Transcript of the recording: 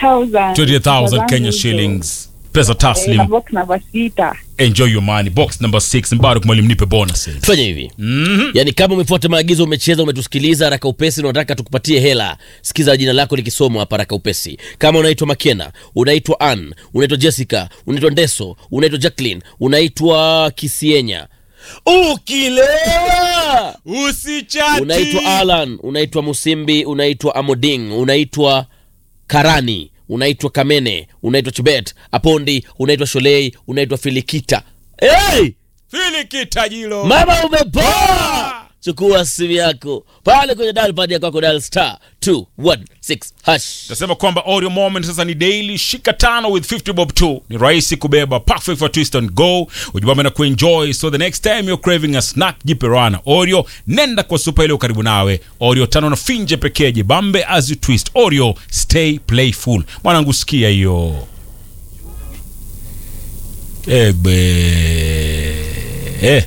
28000 20000 Kenya shillings pesa taslim na box namba sita enjoy your money box number 6 mbaruk mwalimu nipe bonuses fanya hivi yaani kama umefuata maagizo umecheza umetusikiliza haraka upesi na unataka tukupatie hela sikiza jina lako likisomwa hapa haraka upesi kama unaitwa makena unaitwa ann unaitwa jessica unaitwa ndeso unaitwa jacklin unaitwa kisienya ukilewa usichati unaitwa alan unaitwa musimbi unaitwa amoding unaitwa karani unaitwa kamene unaitwa chibet apondi unaitwa sholei unaitwa filikita hey! filikitajilo mama umepoa chukua simu yako pale kwenye dalpad ya kwako dal star 216 hash tasema kwamba audio moment sasa ni daily shika tano with 50 bob 2 ni rahisi kubeba perfect for twist and go ujibamba na kuenjoy so the next time you're craving a snack jipe rana oreo nenda kwa supa ile karibu nawe oreo tano na finje pekee jibambe as you twist oreo stay playful mwanangu sikia hiyo egbe eh.